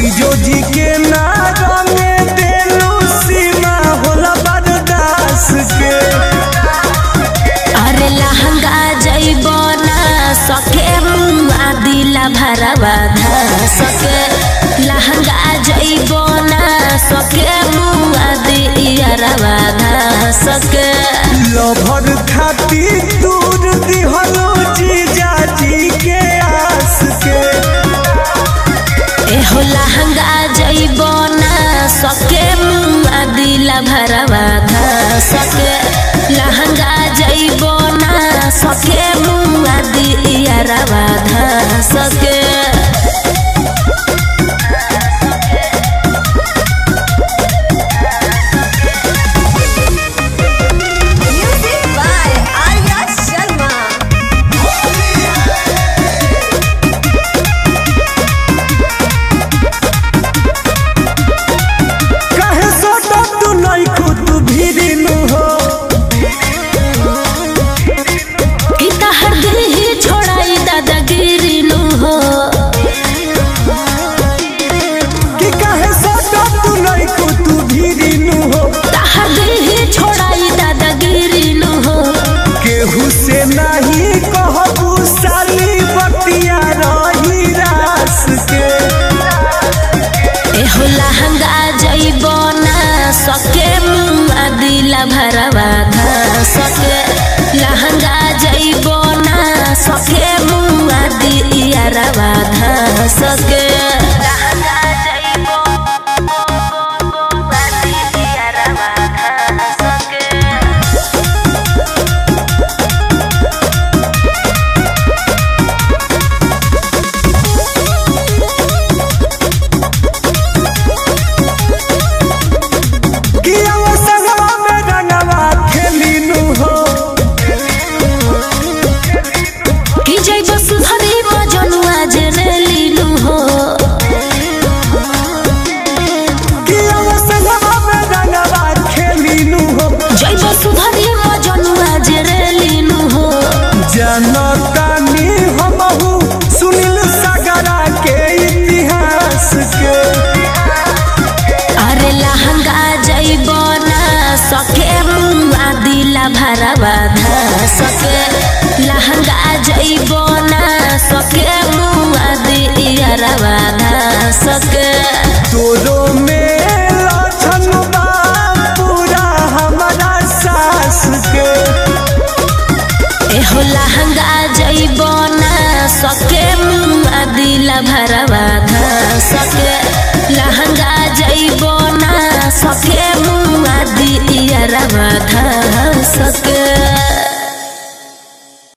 जीजो जी के नारा में देलू सीमा होला बरदास के अरे लहंगा जइबो ना सके मुआ दिला भरवा धा सके लहंगा जइबो ना सके मुआ दियरवा धा सके लभर खाती दूर दिहलो जीजा जी के आस के एहो लहंगा जइबो ना सके मुआ दिला भरवा धा सके लहंगा जइबो ना सके मुआ दियरवा धा सके Music by Arya Sharma. कहे सोटा तू नहीं खुद भीरिनु हो इतहर दिल ही छोड़ाई दादागिरी नु हो कि कहे सोटा तू नहीं खुद भीरिनु हो तहर दिल ही छोड़ाई दादागिरी नु हो केहू से नहीं कहबू साली बतिया रही रास के एहो लहंगा जइबो ना सके मुआ दिला भरवा धा सके लहंगा जइबो ना सके मुआ दियरवा धा सके लहंगा जइबो मुआ दियरवा धा सके कि वो संगवा में रंगवा खेलिनु हो कि जइबो सुधरी मजनुआ जेरेली नु हो कि वो संगवा में रंगवा खेलिनु हो जइबो सुधरी मजनुआ जेरेली नु हो जनतानी हमहू सुनील सागरा के इतिहास के अरे लहंगा जइबो ना सके मुआ दिला भरवा धा सके लहंगा जइबो ना सके मुआ दियरवा धा सके तोरो